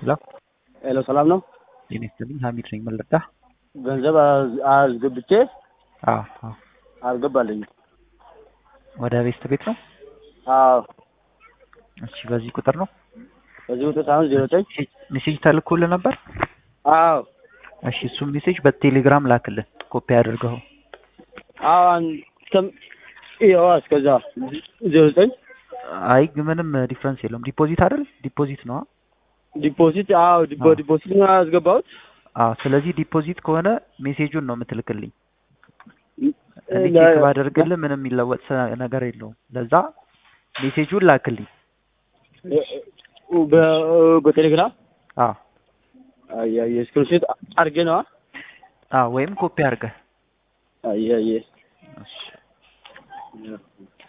ሄሎ ሄሎ ሰላም ነው? ጤና ይስጥልኝ ሀሚድ ነኝ ምን ልርዳህ? ገንዘብ አዝ- አስገብቼ አዎ አዎ አልገባልኝም። ወደ ቤስት ቤት ነው? አዎ እሺ በዚህ ቁጥር ነው? በዚህ ቁጥር ሳይሆን ዜሮ ዘጠኝ ሜሴጅ ተልኮልህ ነበር? አዎ እሺ እሱም ሜሴጅ በቴሌግራም ላክልን ኮፒ አድርገው። አዎ አን- እስከም- ይኸዋ እስከዛ ዜሮ ዘጠኝ አይ ግን ምንም ዲፍረንስ የለውም። ዲፖዚት አይደል? ዲፖዚት ነው። ዲፖዚት አዎ ዲፖ አዎ። ዲፖዚት ነው ያስገባሁት። አዎ ስለዚህ ዲፖዚት ከሆነ ሜሴጁን ነው የምትልክልኝ። እኔ ለ- ቼክ ባደርግልህ ምንም የሚለወጥ ሰ- ነገር የለውም። ለዛ ሜሴጁን ላክልኝ። በ- በቴሌግራም አዎ አየ ስክሪንሾት አድርጌ ነዋ። አዎ ወይም ኮፒ አድርገህ አየ አየ እሺ